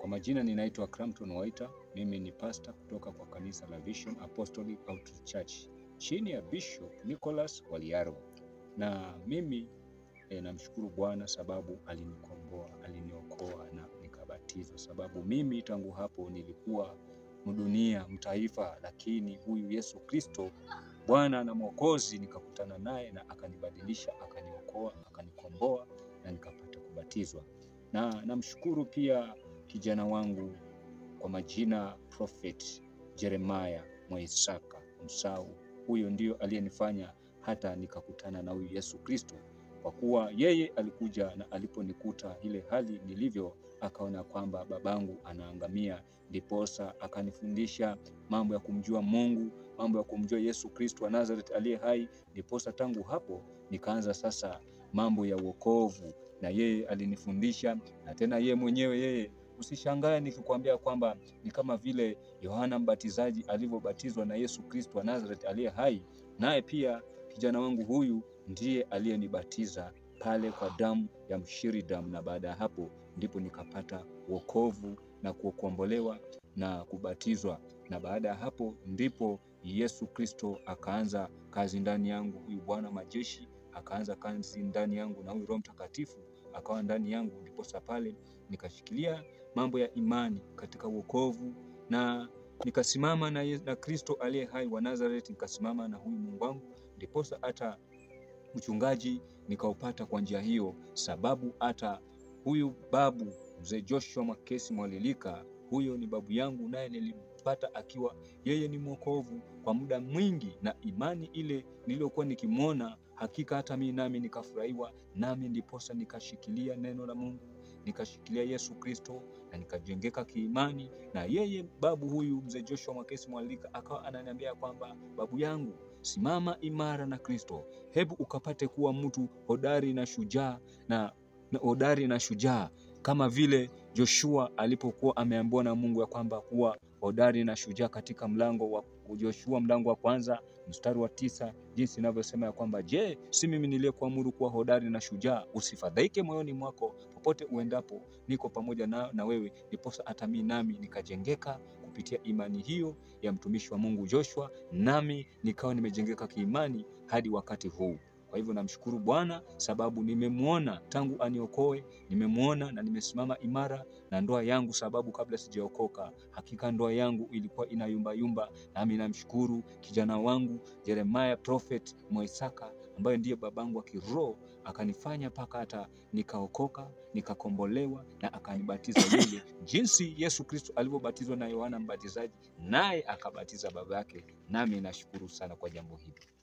Kwa majina ninaitwa Crampton Waita. Mimi ni pasta kutoka kwa kanisa la Vision Apostolic Outreach Church chini ya Bishop Nicholas Waliaro, na mimi e, namshukuru Bwana sababu alinikomboa, aliniokoa na nikabatizwa, sababu mimi tangu hapo nilikuwa mdunia mtaifa, lakini huyu Yesu Kristo Bwana na Mwokozi nikakutana naye na akanibadilisha, akaniokoa, akanikomboa na nikapata kubatizwa. Na namshukuru pia kijana wangu kwa majina Prophet Jeremiah Mwaisaka Msau. Huyo ndio aliyenifanya hata nikakutana na huyu Yesu Kristo, kwa kuwa yeye alikuja na aliponikuta ile hali nilivyo, akaona kwamba babangu anaangamia, ndiposa akanifundisha mambo ya kumjua Mungu, mambo ya kumjua Yesu Kristo wa Nazareth aliye hai. Ndiposa tangu hapo nikaanza sasa mambo ya wokovu, na yeye alinifundisha, na tena yeye mwenyewe yeye Usishangae nikikwambia kwamba ni kama vile Yohana Mbatizaji alivyobatizwa na Yesu Kristo wa Nazareth aliye hai, naye pia kijana wangu huyu ndiye aliyenibatiza pale kwa damu ya mshiridamu, na baada ya hapo ndipo nikapata wokovu na kuokombolewa na kubatizwa, na baada ya hapo ndipo Yesu Kristo akaanza kazi ndani yangu. Huyu Bwana majeshi akaanza kazi ndani yangu, na huyu Roho Mtakatifu akawa ndani yangu, ndiposa pale nikashikilia mambo ya imani katika wokovu na nikasimama na, na Kristo aliye hai wa Nazareth, nikasimama na huyu Mungu wangu, ndiposa hata uchungaji nikaupata kwa njia hiyo, sababu hata huyu babu mzee Joshua Makesi Mwalilika, huyo ni babu yangu, naye nilimpata akiwa yeye ni mwokovu kwa muda mwingi, na imani ile niliyokuwa nikimwona, hakika hata mimi nami nikafurahiwa, nami ndiposa nikashikilia neno la Mungu nikashikilia Yesu Kristo na nikajengeka kiimani. Na yeye babu huyu mzee Joshua Makesi Mwalilika akawa ananiambia kwamba babu yangu, simama imara na Kristo, hebu ukapate kuwa mtu hodari na shujaa na, na hodari na shujaa kama vile Joshua alipokuwa ameambiwa na Mungu ya kwamba kuwa hodari na shujaa katika mlango wa Joshua mlango wa kwanza mstari wa tisa jinsi inavyosema ya kwamba je, si mimi niliyekuamuru kuwa hodari na shujaa? Usifadhaike moyoni mwako, popote uendapo niko pamoja na, na wewe. Ndiposa hata mimi nami nikajengeka kupitia imani hiyo ya mtumishi wa Mungu Joshua, nami nikawa nimejengeka kiimani hadi wakati huu. Kwa hivyo namshukuru Bwana sababu nimemwona tangu aniokoe, nimemwona na nimesimama imara na ndoa yangu, sababu kabla sijaokoka hakika ndoa yangu ilikuwa inayumbayumba. Nami namshukuru kijana wangu Jeremiah Prophet Mwaisaka ambaye ndiye babangu wa kiroho, akanifanya mpaka hata nikaokoka, nikakombolewa na akanibatiza yeye jinsi Yesu Kristo alivyobatizwa na Yohana Mbatizaji, naye akabatiza baba yake. Nami nashukuru sana kwa jambo hili.